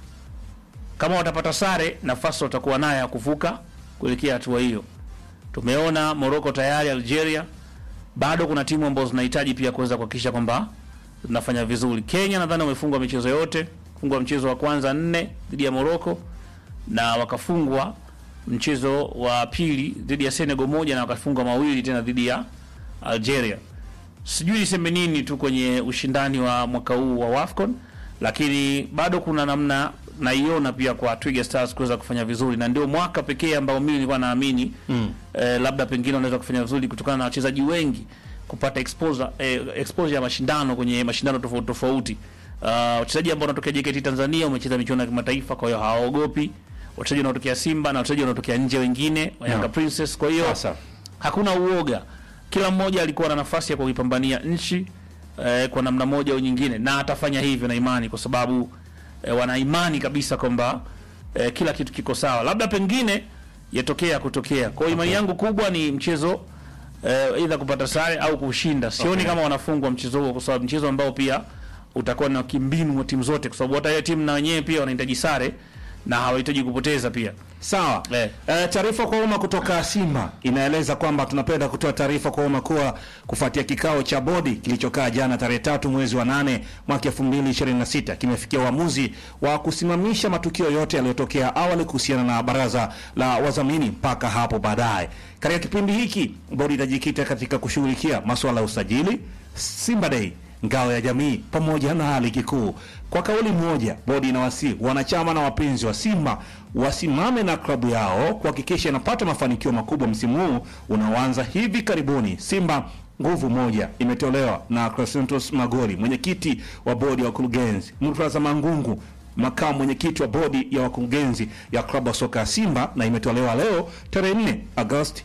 kama watapata sare, nafasi watakuwa nayo ya kuvuka kuelekea hatua hiyo. Tumeona Morocco tayari, Algeria, bado kuna timu ambazo zinahitaji pia kuweza kuhakikisha kwamba zinafanya vizuri. Kenya nadhani wamefungwa michezo yote, fungwa mchezo wa kwanza nne dhidi ya Morocco na wakafungwa mchezo wa pili dhidi ya Senegal moja na wakafungwa mawili tena dhidi ya Algeria. Sijui niseme nini tu kwenye ushindani wa mwaka huu wa WAFCON, lakini bado kuna namna naiona pia kwa Twiga Stars kuweza kufanya vizuri, na ndio mwaka pekee ambao mimi nilikuwa naamini mm. eh, labda pengine wanaweza kufanya vizuri kutokana na wachezaji wengi kupata exposure, eh, exposure ya mashindano kwenye mashindano tofauti tofauti. Uh, wachezaji ambao wanatokea JKT Tanzania wamecheza michuano ya kimataifa, kwa hiyo hawaogopi. Wachezaji wanaotokea Simba na wachezaji wanaotokea nje wengine wa Yanga Yeah. Princess, kwa hiyo Sasa. hakuna uoga. Kila mmoja alikuwa na nafasi ya kuipambania nchi eh, kwa namna moja au nyingine, na atafanya hivyo na imani, kwa sababu eh, wana imani kabisa kwamba eh, kila kitu kiko sawa, labda pengine yatokea kutokea. Kwa hiyo imani yangu kubwa ni mchezo eh, aidha kupata sare au kushinda. Sioni Okay. kama wanafungwa mchezo huo, kwa sababu mchezo ambao pia utakuwa na kimbinu wa timu zote, kwa sababu hata ile timu na wenyewe pia wanahitaji sare na hawahitaji kupoteza pia. Sawa. Eh. Eh, taarifa kwa umma kutoka Simba inaeleza kwamba tunapenda kutoa taarifa kwa umma kuwa kufuatia kikao cha bodi kilichokaa jana tarehe tatu mwezi wa nane mwaka 2026 kimefikia uamuzi wa kusimamisha matukio yote yaliyotokea awali kuhusiana na baraza la wadhamini mpaka hapo baadaye. Katika kipindi hiki bodi itajikita katika kushughulikia masuala ya usajili, Simba Day ngao ya jamii pamoja na ligi kuu. Kwa kauli moja, bodi inawasihi wanachama na wapenzi wa Simba wasimame na klabu yao kuhakikisha inapata mafanikio makubwa msimu huu unaoanza hivi karibuni. Simba nguvu moja imetolewa na Crescentos Magori, mwenyekiti wa bodi ya wakurugenzi, Murtaza Mangungu, makamu mwenyekiti wa bodi ya wakurugenzi ya klabu ya soka ya Simba, na imetolewa leo tarehe 4 Agosti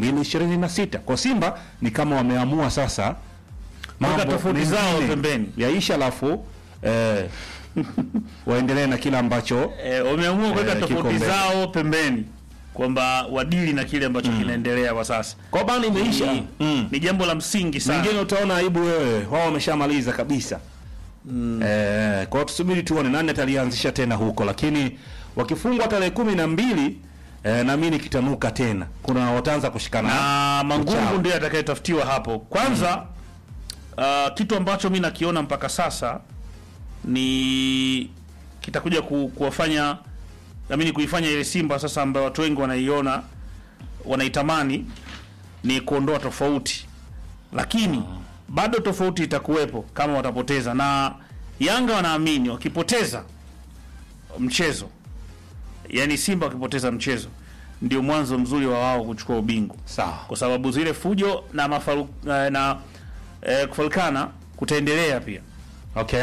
2026. Kwa Simba ni kama wameamua sasa Weka tofauti mengine zao pembeni. yaisha, alafu eh, waendelee na kile ambacho Eh, wameamua kuweka Eh, kiko tofauti mbele. zao pembeni kwamba wadili na kile ambacho kinaendelea kwa sasa. kwa bana imeisha. Ni, Mm. ni jambo la msingi sana. Mengine utaona aibu wewe, wao wameshamaliza kabisa. Eh, kwa hiyo tusubiri tuone nani atalianzisha tena huko, lakini wakifungwa tarehe kumi na mbili eh, naamini kitanuka tena, kuna wataanza kushikana na Mangungu Uchao. ndiye atakayetafutiwa hapo kwanza. Uh, kitu ambacho mi nakiona mpaka sasa ni kitakuja ku, kuwafanya amini kuifanya ile Simba sasa ambayo watu wengi wanaiona wanaitamani ni kuondoa tofauti, lakini bado tofauti itakuwepo kama watapoteza, na Yanga wanaamini wakipoteza mchezo yani Simba wakipoteza mchezo ndio mwanzo mzuri wa wao kuchukua ubingwa, Sawa. kwa sababu zile fujo na mafaru, eh, na eh, kufalikana kutaendelea pia. Okay.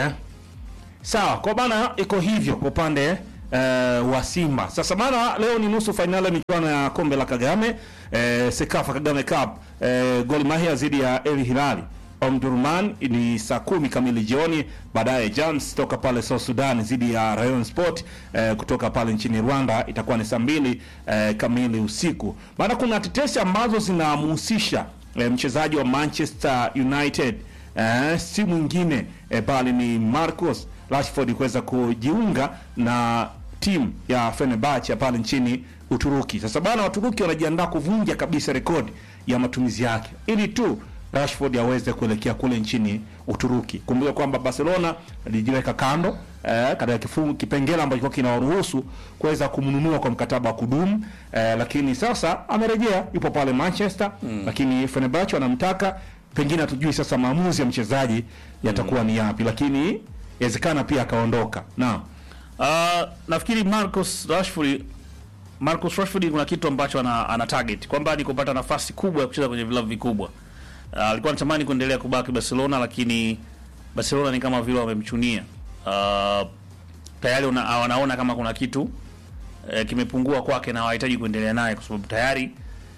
Sawa, kwa bana iko hivyo kwa upande eh, wa Simba. Sasa bana leo ni nusu fainali ya michuano ya kombe la Kagame eh, Sekafa Kagame Cup eh, Gor Mahia dhidi ya El Hilali Omdurman ni saa kumi kamili jioni. Baadaye Jams toka pale South Sudan dhidi ya Rayon Sport eh, kutoka pale nchini Rwanda itakuwa ni saa mbili eh, kamili usiku. Maana kuna tetesi ambazo zinamhusisha eh, mchezaji wa Manchester United eh, si mwingine eh, bali ni Marcus Rashford kuweza kujiunga na timu ya Fenerbahce ya pale nchini Uturuki. Sasa bana, Waturuki wanajiandaa kuvunja kabisa rekodi ya matumizi yake ili tu Rashford aweze kuelekea kule nchini Uturuki. Kumbuka kwamba Barcelona alijiweka kando eh, katika kifungu kipengele ambacho kilikuwa kinawaruhusu kuweza kumnunua kwa mkataba wa kudumu eh, lakini sasa amerejea, yupo pale Manchester lakini Fenerbahce wanamtaka pengine hatujui sasa maamuzi ya mchezaji yatakuwa ni yapi, lakini inawezekana pia akaondoka. Naam. Uh, nafikiri Marcus Rashford Marcus Rashford kuna kitu ambacho ana, ana target kwamba ni kupata nafasi kubwa ya kucheza kwenye vilabu vikubwa. Uh, alikuwa anatamani kuendelea kubaki Barcelona, lakini Barcelona ni kama vile wamemchunia. Uh, tayari una, wanaona kama kuna kitu eh, kimepungua kwake na hawahitaji kuendelea naye kwa sababu tayari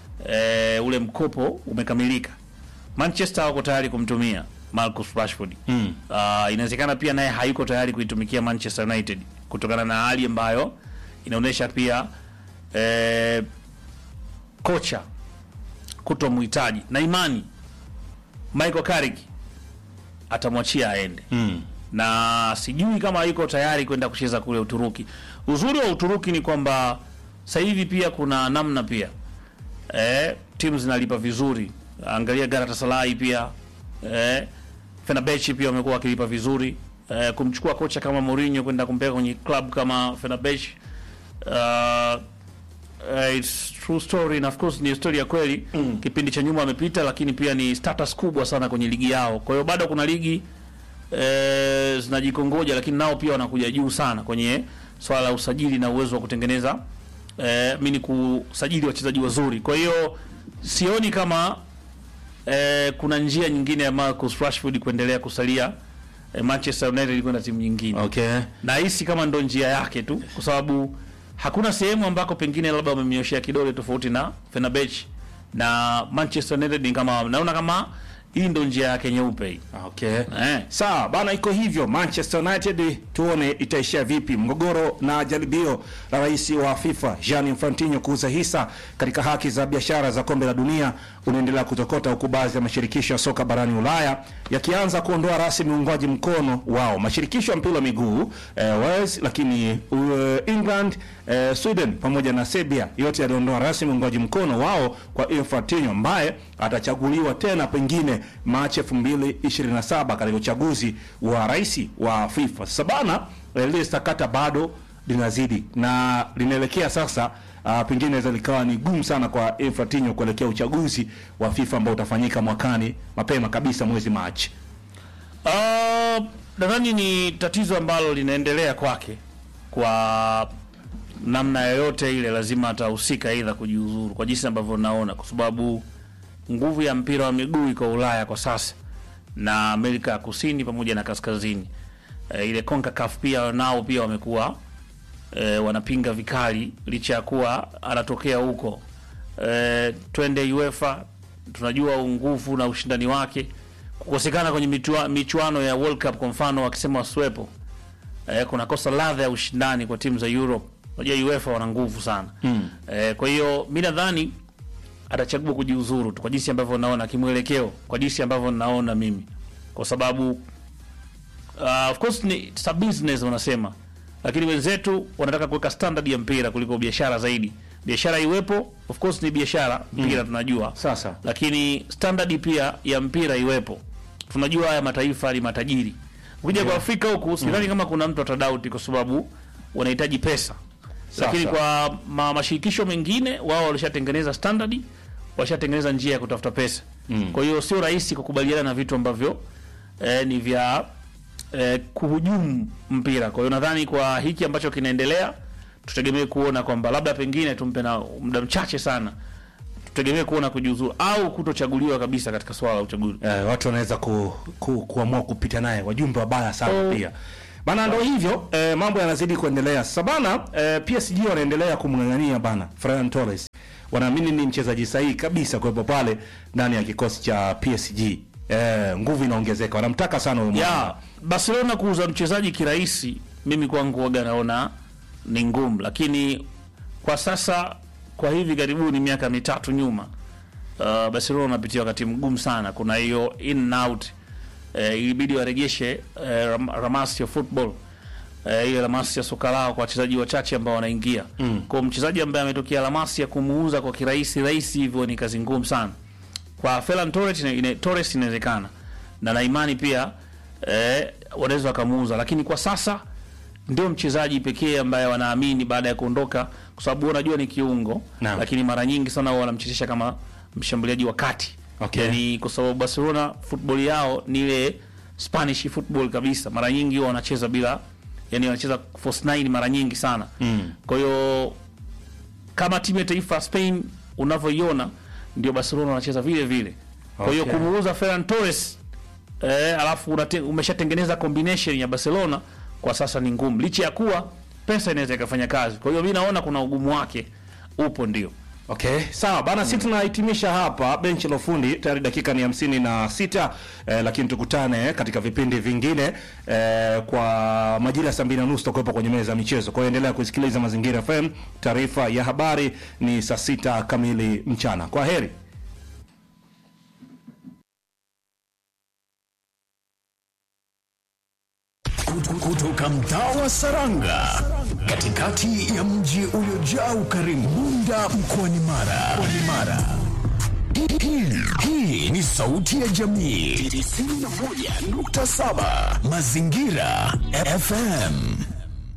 eh, ule mkopo umekamilika. Manchester wako tayari kumtumia Marcus Rashford. Mm. Uh, inawezekana pia naye hayuko tayari kuitumikia Manchester United kutokana na hali ambayo inaonyesha pia eh, kocha kutomhitaji na imani Michael Carrick atamwachia aende Mm. na sijui kama yuko tayari kwenda kucheza kule Uturuki. Uzuri wa Uturuki ni kwamba sasa hivi pia kuna namna pia eh, timu zinalipa vizuri. Angalia Galatasaray pia eh, Fenerbahce pia wamekuwa wakilipa vizuri eh, kumchukua kocha kama Mourinho kwenda kumpeleka kwenye club kama Fenerbahce uh, Uh, it's true story na of course ni story ya kweli mm. Kipindi cha nyuma amepita, lakini pia ni status kubwa sana kwenye ligi yao. Kwa hiyo bado kuna ligi eh, zinajikongoja, lakini nao pia wanakuja juu sana kwenye swala la usajili na uwezo wa kutengeneza eh, mimi ni kusajili wachezaji wazuri. Kwa hiyo sioni kama eh, kuna njia nyingine ya Marcus Rashford kuendelea kusalia eh, Manchester United kwenda timu nyingine Okay. nahisi kama ndo njia yake tu, kwa sababu hakuna sehemu ambako pengine labda wamemnyoshea kidole tofauti na Fenerbahce na Manchester United. Ni kama naona kama hii ndo njia yake nyeupe hii Okay. eh. Sawa bana, iko hivyo. Manchester United tuone itaishia vipi. Mgogoro na jaribio la rais wa FIFA Gianni Infantino kuuza hisa katika haki za biashara za kombe la dunia unaendelea kutokota, huku baadhi ya mashirikisho ya soka barani Ulaya yakianza kuondoa rasmi uungwaji mkono wao. Mashirikisho ya mpira wa miguu eh, Wales, lakini uh, England eh, Sweden pamoja na Serbia yote yaliondoa rasmi uungwaji mkono wao kwa Infantino ambaye atachaguliwa tena pengine Machi 2027 katika uchaguzi wa rais wa FIFA. Sasa bana, eh, lile sakata bado linazidi na linaelekea sasa Uh, pengine inaweza likawa ni gumu sana kwa Infantino kuelekea uchaguzi wa FIFA ambao utafanyika mwakani mapema kabisa mwezi Machi. Uh, nadhani ni tatizo ambalo linaendelea kwake kwa namna yoyote ile, lazima atahusika aidha kujiuzuru, kwa jinsi ambavyo naona, kwa sababu nguvu ya mpira wa miguu iko Ulaya kwa sasa na Amerika ya Kusini pamoja na Kaskazini. E, ile CONCACAF pia nao pia wamekuwa e, wanapinga vikali licha ya kuwa anatokea huko. E, twende UEFA, tunajua nguvu na ushindani wake kukosekana kwenye mitua, michuano ya World Cup kwa mfano, wakisema wasiwepo eh, kunakosa ladha ya ushindani kwa timu za Europe. Unajua UEFA wana nguvu sana mm. Eh, kwa hiyo mi nadhani atachagua kujiuzuru tu kwa jinsi ambavyo naona kimwelekeo, kwa jinsi ambavyo naona mimi, kwa sababu uh, of course ni it's a business wanasema, lakini wenzetu wanataka kuweka standard ya mpira kuliko biashara zaidi. Biashara iwepo, of course ni biashara, mpira tunajua Sasa lakini standard pia ya mpira iwepo. Tunajua haya mataifa ni matajiri. Ukija kwa Afrika huku sidhani kama kuna mtu atadauti, kwa sababu wanahitaji pesa. Lakini kwa ma, mashirikisho mengine wao walishatengeneza standard, washatengeneza njia ya kutafuta pesa. Kwa hiyo sio rahisi kukubaliana na vitu ambavyo eh, ni vya eh, kuhujumu mpira. Kwa hiyo nadhani kwa hiki ambacho kinaendelea tutegemee kuona kwamba labda pengine tumpe na muda mchache sana, tutegemee kuona kujiuzuru au kutochaguliwa kabisa katika swala la uchaguzi. eh, watu wanaweza ku, ku, kuamua kupita naye, wajumbe wabaya sana pia bana. Ndo hivyo eh, mambo yanazidi kuendelea sasa bana. Eh, PSG wanaendelea kumng'ang'ania bana Ferran Torres, wanaamini ni mchezaji sahihi kabisa kuwepo pale ndani ya kikosi cha PSG. Eh, nguvu inaongezeka, wanamtaka sana huyo ya mwana. Barcelona kuuza mchezaji kirahisi, mimi kwangu waga naona ni ngumu, lakini kwa sasa, kwa hivi karibuni, miaka mitatu nyuma, uh, Barcelona wanapitia wakati mgumu sana. Kuna hiyo in and out eh, ilibidi warejeshe eh, ram, ramasi ya football eh, ile ramasi ya soka lao kwa wachezaji wachache ambao wanaingia mm. Kwa mchezaji ambaye ametokea ramasi ya kumuuza kwa kirahisi rahisi hivyo ni kazi ngumu sana kwa Ferran Torres ina- ina- Torres inawezekana na na imani pia eh, wanaweza wakamuuza, lakini kwa sasa ndio mchezaji pekee ambaye wanaamini baada ya kuondoka, kwa sababu unajua ni kiungo Naam. lakini mara nyingi sana wao wanamchezesha kama mshambuliaji wa kati Okay. yani, kwa sababu Barcelona football yao ni ile Spanish football kabisa. Mara nyingi wao wanacheza bila, yani wanacheza false nine mara nyingi sana Mm. kwa hiyo kama timu ya taifa ya Spain unavyoiona ndio Barcelona wanacheza vile vile. Kwa hiyo Okay. kumuuza Ferran Torres eh, alafu unate- umeshatengeneza combination ya Barcelona kwa sasa ni ngumu, licha ya kuwa pesa inaweza ikafanya kazi. Kwa hiyo mi naona kuna ugumu wake upo, ndio Okay, sawa bana, sisi tunahitimisha hapa benchi la ufundi. Tayari dakika ni hamsini na sita eh, lakini tukutane katika vipindi vingine eh, kwa majira ya saa mbili na nusu tutakuwepo kwenye meza ya michezo. Kwa hiyo endelea kusikiliza Mazingira FM. Taarifa ya habari ni saa sita kamili mchana. Kwa heri. kutoka mtaa wa Saranga katikati ya mji uliojaa ukarimu Bunda mkoani Mara. Mkoani Mara. Hii- hii- Hii ni sauti ya jamii 91.7 Mazingira FM.